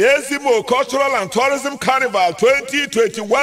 Ezimo Cultural and Tourism Carnival 2021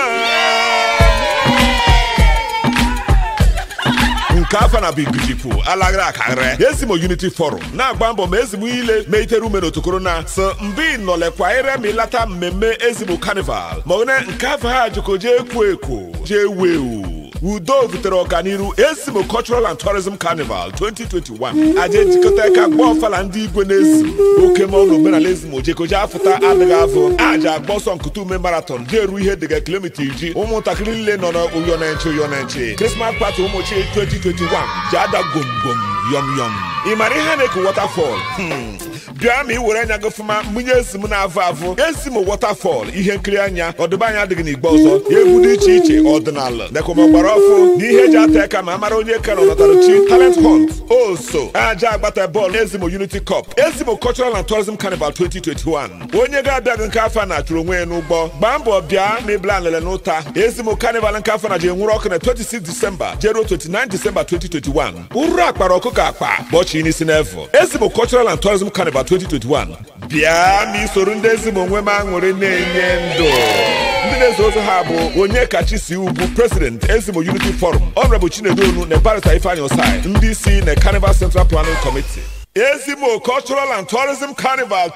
nke afọ na bigujipu alaghara akaghara ezimo unity forum na-agba mbọ ma ezimo ile ma itere ume n'otokoro na so mbi nọlekwa ire ma ịlata mmemme ezimo carnival ma one nke afọ ha jikọ jee ekwo ekwo jee wewu udo butere ọganiru ezimo cultural and tourism carnival 2021 aja ejikọta aka gba ọfala ndị igwe na-ezu oke ma ọnụ omenala ezimo jekoje afụta adịghị afọ aja agba ọsọ nkụta ume marathon jee eru ihe dịga kilomita iri ụmụntakịrị niile nọ n'ụyọ na nche ụyọ na nche krismas pati ụmụchi 2021 ji ada gomgom yọm yọm ị mara ihe a na-eku waterfall bịa ma ị were anya gị fụma mụnye ezi m na-avụ avụ ezi m waterfall ihe nkiri anya ọdịbanya adịghị n'igbe ọzọ egwu dị iche iche ọdịnala nekwamagbara ọfụ na ihe eji ata aka ma amara onye ka nọnọtarachi talent hunt oso aja agbata bọọlụ ezimo unity cup ezimo cultural and tourism carnival 2021 onye ga-abịaghị nke afọ na chụrụ onwe ya n'ụgbọ gbaa mbọ bịa ma ịbla nlele n'ụta ezimo carnival nke afọ na ji enwuru ọkụ na 26 disemba jeruo 29 disemba 2021 uru akpara ọkụkọ akpa gbọchi n'isi n'efu ezimo cultural and tourism carnival 2021 bịa ma isoro ndị ezimo onwe m aṅụrị na-enye ndụ ndị na-ezo ozo ha bụ onye kachi si ugwu president ezimo unity forum honorable chinedu onu na barista ifeanyi osai ndị isi na carnival central planning committee ezimo cultural and tourism carnival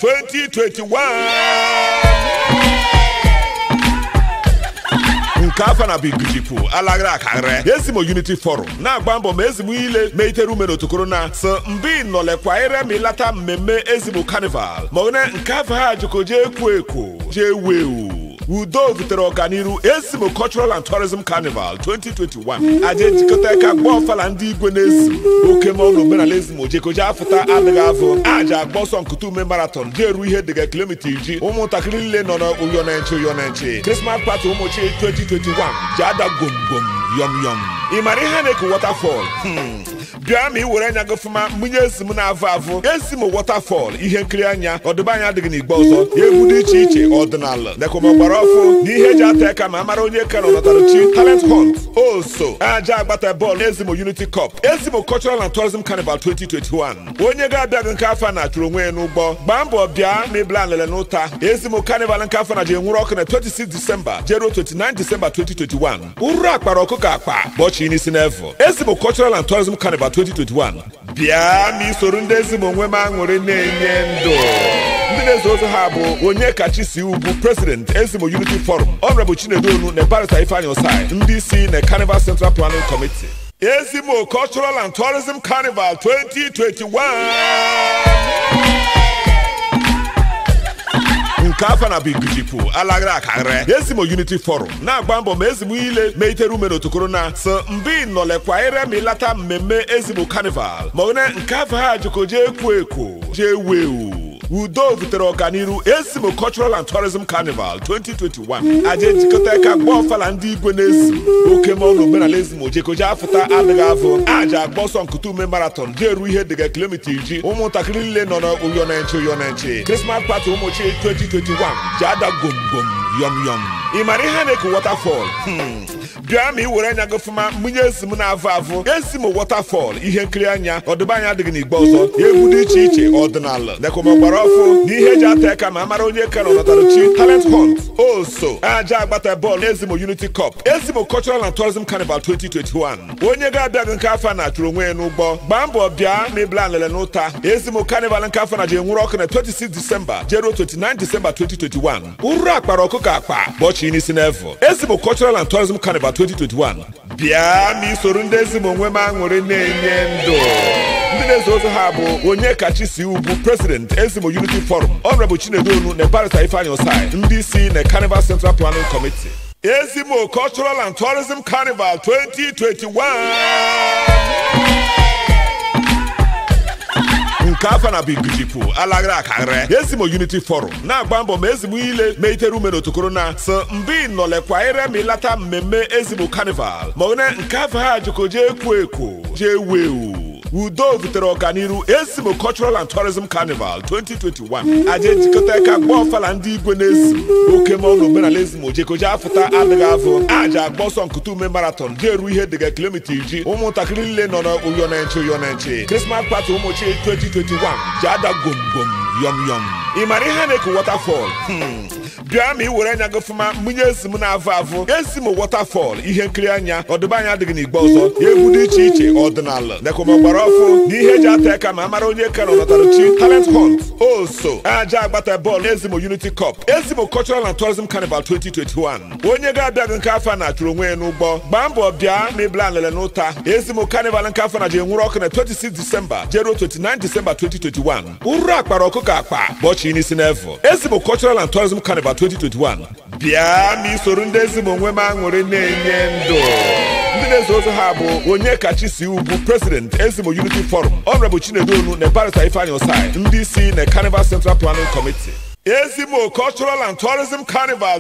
2021 nke afọ na bigujipu alaghara akaghara ezimo unity forum na-agba mbọ ma ezimo ile ma itere ume n'otokoro na so mbi nọlekwa ire ma ịlata mmemme ezimo carnival ma one nke afọ ha jikọ jee ekwo ekwo jee wewu udo butere ọganiru ezimo cultural and tourism carnival 2021 aja ejikọta aka gba ọfala ndị igwe na-ezu oke ma ọnụ omenala ezimo jekoje afụta adịghị afọ aja agba ọsọ nkụta ume marathon jee eru ihe dịga kilomita iri ụmụntakịrị niile nọ n'ụyọ na nche ụyọ na nche krismas pati ụmụchi 2021 ji ada gomgom yọm yọm ị mara ihe a na-eku waterfall bịa ma ị were anya gị fụma mụnye ezi m na-avụ avụ ezi m waterfall ihe nkiri anya ọdịbanya adịghị n'igbe ọzọ egwu dị iche iche ọdịnala nekwamagbara ọfụ na ihe eji ata aka ma amara onye ka nọnọtarachi talent hunt oso aja agbata bọọlụ ezimo unity cup ezimo cultural and tourism carnival 2021 onye ga-abịaghị nke afọ na chụrụ onwe ya n'ụgbọ gbaa mbọ bịa ma ịbla nlele n'ụta ezimo carnival nke afọ na ji enwuru ọkụ na 26 disemba jeruo 29 disemba 2021 uru akpara ọkụkọ akpa gbọchi n'isi n'efu ezimo cultural and tourism carnival 2021 bịa ma isoro ndị ezimo onwe m aṅụrị na-enye ndụ ndị na-ezo ozo ha bụ onye kachi si ugwu president ezimo unity forum honorable chinedu onu na barista ifeanyi osai ndị isi na carnival central planning committee ezimo cultural and tourism carnival 2021 nke afọ na bigujipu alaghara akaghara ezimo unity forum na-agba mbọ ma ezimo ile ma itere ume n'otokoro na so mbi nọlekwa ire ma ịlata mmemme ezimo carnival ma one nke afọ ha jikọ jee ekwo ekwo jee wewu udo butere ọganiru ezimo cultural and tourism carnival 2021 aja ejikọta aka gba ọfala ndị igwe na-ezu oke ma ọnụ omenala ezimo jekoje afụta adịghị afọ aja agba ọsọ nkụta ume marathon jee eru ihe dịga kilomita iri ụmụntakịrị niile nọ n'ụyọ na nche ụyọ na nche krismas pati ụmụchi 2021 ji ada gomgom yọm yọm ị mara ihe a na-eku waterfall bịa ma ị were anya gị fụma mụnye ezi m na-avụ avụ ezi m waterfall ihe nkiri anya ọdịbanya adịghị n'igbe ọzọ egwu dị iche iche ọdịnala nekwamagbara ọfụ na ihe eji ata aka ma amara onye ka nọnọtarachi talent hunt oso aja agbata bọọlụ ezimo unity cup ezimo cultural and tourism carnival 2021 onye ga-abịaghị nke afọ na chụrụ onwe ya n'ụgbọ gbaa mbọ bịa ma ịbla nlele n'ụta ezimo carnival nke afọ na ji enwuru ọkụ na 26 disemba jeruo 29 disemba 2021 uru akpara ọkụkọ akpa gbọchi n'isi n'efu ezimo cultural and tourism carnival 2021 bịa ma isoro ndị ezimo onwe m aṅụrị na-enye ndụ ndị na-ezo ozo ha bụ onye kachi si ugwu president ezimo unity forum honorable chinedu onu na barista ifeanyi osai ndị isi na carnival central planning committee ezimo cultural and tourism carnival 2021 nke afọ na bigujipu alaghara akaghara ezimo unity forum na-agba mbọ ma ezimo ile ma itere ume n'otokoro na so mbi nọlekwa ire ma ịlata mmemme ezimo carnival ma one nke afọ ha jikọ jee ekwo ekwo jee wewu udo butere ọganiru ezimo cultural and tourism carnival 2021 aja ejikọta aka gba ọfala ndị igwe na-ezu oke ma ọnụ omenala ezimo jekoje afụta adịghị afọ aja agba ọsọ nkụta ume marathon jee eru ihe dịga kilomita iri ụmụntakịrị niile nọ n'ụyọ na nche ụyọ na nche krismas pati ụmụchi 2021 ji ada gomgom yọm yọm ị mara ihe a na-eku waterfall bịa ma ị were anya gị fụma mụnye ezi m na-avụ avụ ezi m waterfall ihe nkiri anya ọdịbanya adịghị n'igbe ọzọ egwu dị iche iche ọdịnala nakwa gbara ọfụ na ihe eji ata aka ma amara onye ka nọ nọtarachi talent hunt oso aja agbata bọọlụ ezimo unity cup ezimo cultural and tourism carnival 2021 onye ga-abịaghị nke afọ na chụrụ onwe ya n'ụgbọ gbaa mbọ bịa ma ịbla nlele n'ụta ezimo carnival nke afọ na ji enwuru ọkụ na 26 disemba jeruo 29 disemba 2021 ụrụ akpara ọkụkọ akpa bọchi n'isi n'efu ezimo cultural and tourism carnival 2021 bịa ma isoro ndị ezimo onwe m aṅụrị na-enye ndụ ndị na-ezo ozo ha bụ onye kachi si ugwu president ezimo unity forum honorable chinedu onu na barista ifeanyi osai ndị isi na carnival central planning committee ezimo cultural and tourism carnival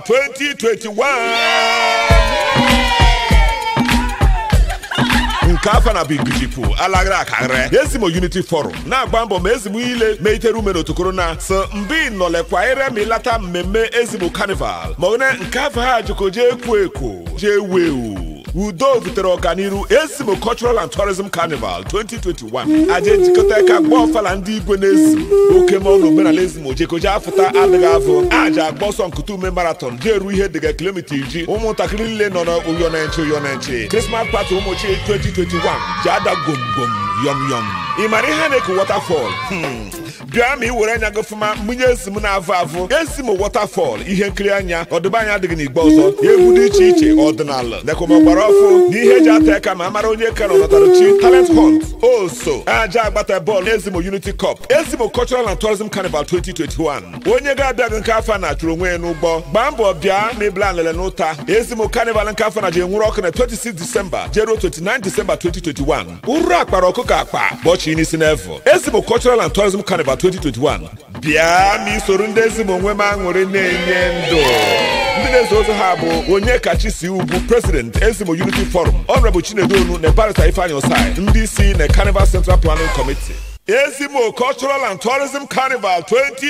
2021 nke afọ na bigijipu alaghara akaghara ezimo unity forum na-agba mbọ ma ezigbo ile ma itere ume n'otokoro na so mbi nọlekwa ire ma ịlata mmemme ezigbo carnival ma one nke afọ ha jikọ jee ekwo ekwo jee wewu udo butere ọganiru ezimo cultural and tourism carnival 2021 aja ejikọta aka gba ọfala ndị igwe na-ezim oke ma ọnụ omenala ezimo jekoje afụta adịghị avụ aja agba ọsọ nkụta ume marathon ji eru ihe dịga kilomita iri ụmụntakịrị niile nọ n'ụyọ na nche ụyọ na nche krismas pati ụmụchi 2021 ji ada gomgom yọm yọm ị mara ihe a na-eku waterfall bịa ma ị were anya gị fụma mụnye ezi m na-avụ avụ ezi m waterfall ihe nkiri anya ọdịbanya adịghị n'igbe ọzọ egwu dị iche iche ọdịnala nakwa gbara ọfụ na ihe eji ata aka ma amara onye ka nọ nọtarachi talent hunt oso aja agbata bọọlụ ezimo unity cup ezimo cultural and tourism carnival 2021 onye ga-abịaghị nke afọ na chụrụ onwe ya n'ụgbọ gbaa mbọ bịa ma ịbla nlele n'ụta ezimo carnival nke afọ na ji enwuru ọkụ na 26 disemba jeruo 29 disemba 2021 ụrụ akpara ọkụkọ akpa bọchi n'isi n'efu ezimo cultural and tourism carnival 2021 bịa ma isoro ndị ezimo onwe m aṅụrị na-enye ndụ ndị na-ezo ozo ha bụ onye kachi si ugwu president ezimo unity forum honorable chinedu onu na barista ifeanyi osai ndị isi na carnival central planning committee ezimo cultural and tourism carnival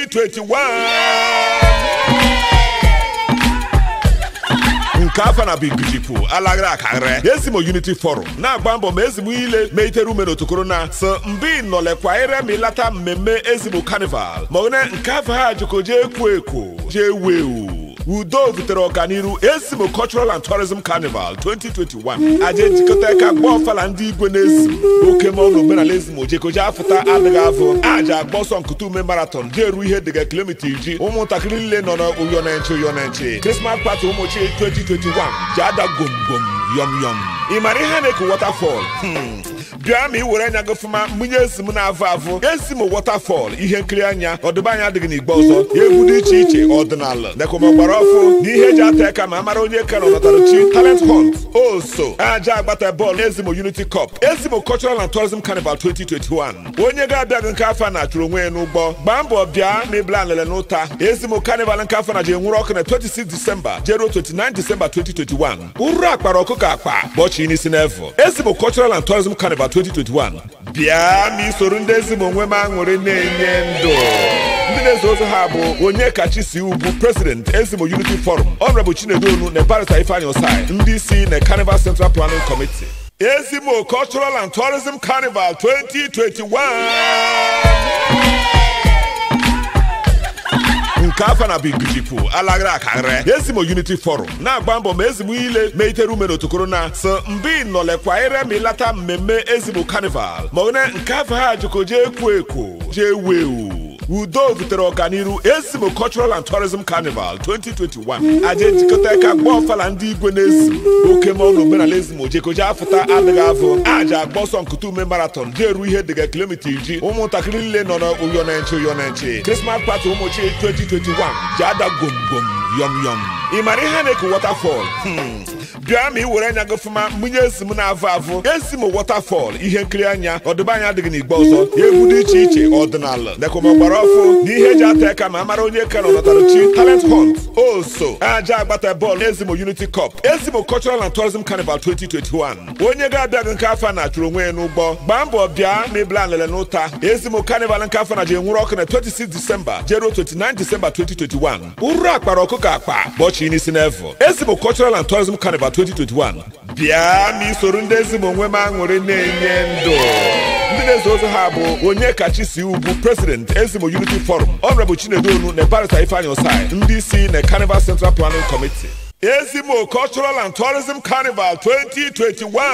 2021 nke afọ na bigijipu alaghara akaghara ezimo unity forum na-agba mbọ ma ezigbo ile ma itere ume n'otokoro na so mbi nọlekwa ire ma ịlata mmemme ezimo carnival ma one nke afọ ha jikọ jee ekwo ekwo jee wewu udo butere ọganiru ezimo cultural and tourism carnival 2021 aja ejikọta aka gba ọfala ndị igwe na-ezim oke ma ọnụ omenala ezimo jekoje afụta adịghị avụ aja agba ọsọ nkụta ume marathon ji eru ihe dịga kilomita iri ụmụntakịrị niile nọ n'ụyọ na nche ụyọ na nche krismas pati ụmụchi 2021 ji ada gomgom yọm yọm ị mara ihe a na-eku waterfall bịa ma ị were anya gị fụma mụnye ezi m na-avụ avụ ezi m waterfall ihe nkiri anya ọdịbanya adịghị n'igbe ọzọ egwu dị iche iche ọdịnala nakwa gbara ọfụ na ihe eji ata aka ma amara onye ka nọ nọtarachi talent hunt oso aja agbata bọọlụ ezimo unity cup ezimo cultural and tourism carnival 2021 onye ga-abịaghị nke afọ na chụrụ onwe ya n'ụgbọ gbaa mbọ bịa ma ịbla nlele n'ụta ezimo carnival nke afọ na ji enwuru ọkụ na 26 disemba jeruo 29 disemba 2021 ụrụ akpara ọkụkọ akpa bọchi n'isi n'efu ezimo cultural and tourism carnival 2021 bịa ma isoro ndị ezimo onwe m aṅụrị na-enye ndụ ndị na-ezo ozo ha bụ onye kachi si ugwu president ezimo unity forum honorable chinedu onu na barista ifeanyi osai ndị isi na carnival central planning committee ezimo cultural and tourism carnival 2021 nke afọ na bigijipu alaghara akaghara ezimo unity forum na-agba mbọ ma ezigbo ile ma itere ume n'otokoro na so mbi nọlekwa ire ma ịlata mmemme ezimo carnival ma one nke afọ ha jikọ jee ekwo ekwo jee wewu udo butere ọganiru ezimo cultural and tourism carnival 2021 aja ejikọta aka gba ọfala ndị igwe na-ezim oke ma ọnụ omenala ezimo jekoje afụta adịghị avụ aja agba ọsọ nkụta ume marathon ji eru ihe dịga kilomita iri ụmụntakịrị niile nọ n'ụyọ na nche ụyọ na nche krismas pati ụmụchi 2021 ji ada gomgom yọm yọm ị mara ihe a na-eku waterfall bịa ma ị were anya gị fụma mụnye ezi m na-avụ avụ ezi m waterfall ihe nkiri anya ọdịbanya adịghị n'igbe ọzọ egwu dị iche iche ọdịnala nakwa gbara ọfụ na ihe eji ata aka ma amara onye ka nọ nọtarachi talent hunt oso aja agbata bọọlụ ezimo unity cup ezimo cultural and tourism carnival 2021 onye ga-abịaghị nke afọ na chụrụ onwe ya n'ụgbọ gbaa mbọ bịa ma ịbla nlele n'ụta ezimo carnival nke afọ na ji enwuru ọkụ na 26 disemba jeruo 29 disemba 2021 ụrụ akpara ọkụkọ akpa bọchi n'isi n'efu ezimo cultural and tourism carnival 2021 bịa ma isoro ndị ezimo onwe m aṅụrị na-enye ndụ ndị ndị na-eze ozi ha bụ onye kachi si ugwu president ezimo unity forum honorable chinedu onu na barista ifeanyi osai ndị isi na carnival central planning committee ezimo cultural and tourism carnival 2021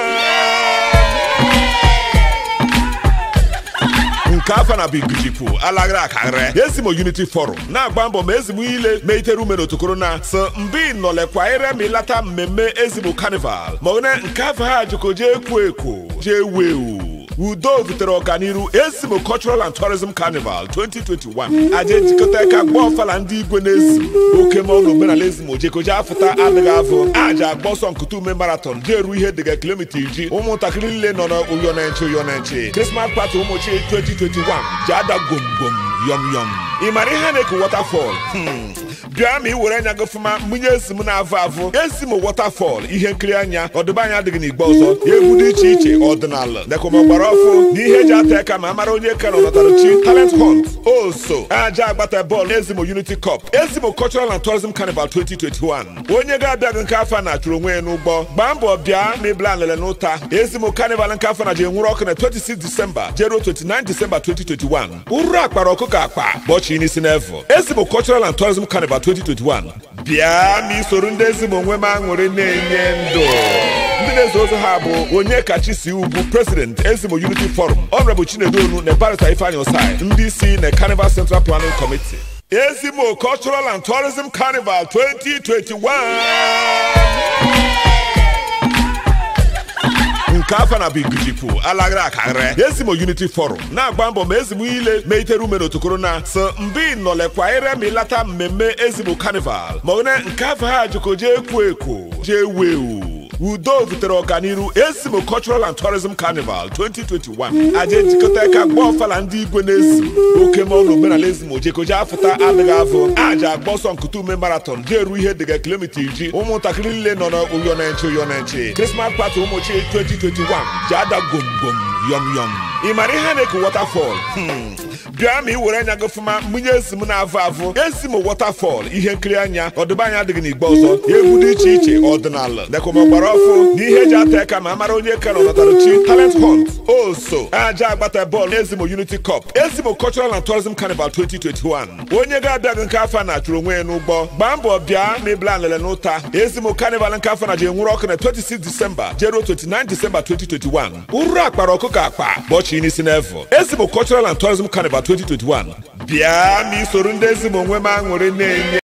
nke afọ na bigijikwu alaghara akarịrị ezimo unity forum na-agba mbọ ma ezigbo ile ma itere ume n'otokoro na so mbi nọlekwa ire ma ịlata mmemme ezimo carnival ma ọ nke afọ ha jikọ jee ekwo ekwo jee wewu udo butere ọganiru ezimo cultural and tourism carnival 2021 aja ejikọta aka gba ọfala ndị igwe na-ezi oke ma ọnụ omenala ezimo jekoje afụta adịghị afọ aja agba ọsọ nkụta ume marathon ji eru ihe dịga kilomita iri ụmụntakịrị niile nọ n'ụyọ na nche ụyọ na nche krismas pati ụmụchi 2021 ji ada gomgom yọm yọm ị mara ihe na-eku waterfall bịa ma ị were anya gị fụma mụnye ezi m na-avụ avụ ezi m waterfall ihe nkiri anya ọdịbanya adịghị n'igbe ọzọ egwu dị iche iche ọdịnala dekọmọgbara ọfụ na ihe eji ata aka ma amara onye ka nọ nọtarachi talent hunt oso aja agbata bọọlụ ezimo unity cup ezimo cultural and tourism carnival 2021 onye ga-abịaghị nke afọ na-achụrụ onwe ya n'ụgbọ gbaa mbọ bịa ma ịbla nlele n'ụta ezimo carnival nke afọ na ji enwuru ọkụ na 26 disemba jeruo 29 disemba 2021 uru akpara ọkụkọ akpa gbọchi n'isi n'efu ezimo cultural and tourism carnival 2021 bịa ma isoro ndị ezimo onwe m aṅụrị na-enye ndụ ndị na-eze ozi ha bụ onye kachi si ugwu president ezimo unity forum honorable chinedu onu na barista ifeanyi osai ndị isi na carnival central planning committee ezimo cultural and tourism carnival 2021 nke afọ na bigijikwu alaghara akarịrị ezimo unity forum na-agba mbọ ma ezigbo ile ma itere ume n'otokoro na so mbi nọlekwa ire ma ịlata mmemme ezimo carnival ma ọ nke afọ ha jikọ jee ekwo ekwo jee wewu udo butere ọganiru ezimo cultural and tourism carnival 2021 aja ejikọta aka gba ọfala ndị igwe na-ezi oke ma ọnụ omenala ezimo jekoje afụta adịghị afọ aja agba ọsọ nkụta ume marathon ji eru ihe dịga kilomita iri ụmụntakịrị niile nọ n'ụyọ na nche ụyọ na nche krismas pati ụmụchi 2021 ji ada gomgom yọm yọm ị mara ihe na-eku waterfall bịa ma ị were anya gị fụma mụnye ezi m na-avụ avụ ezi m waterfall ihe nkiri anya ọdịbanya adịghị n'igbe ọzọ egwu dị iche iche ọdịnala dekọmọgbara ọfụ na ihe eji ata aka ma amara onye ka nọ nọtarachi talent hunt oso aja agbata bọọlụ ezimo unity cup ezimo cultural and tourism carnival 2021 onye ga-abịaghị nke afọ na-achụrụ onwe ya n'ụgbọ gbaa mbọ bịa ma ịbla nlele n'ụta ezimo carnival nke afọ na ji enwuru ọkụ na 26 disemba jeruo 29 disemba 2021 uru akpara ọkụkọ akpa gbọchi n'isi n'efu ezimo cultural and tourism carnival 2021 bịa ma isoro ndị ezimo onwe m aṅụrị na-enye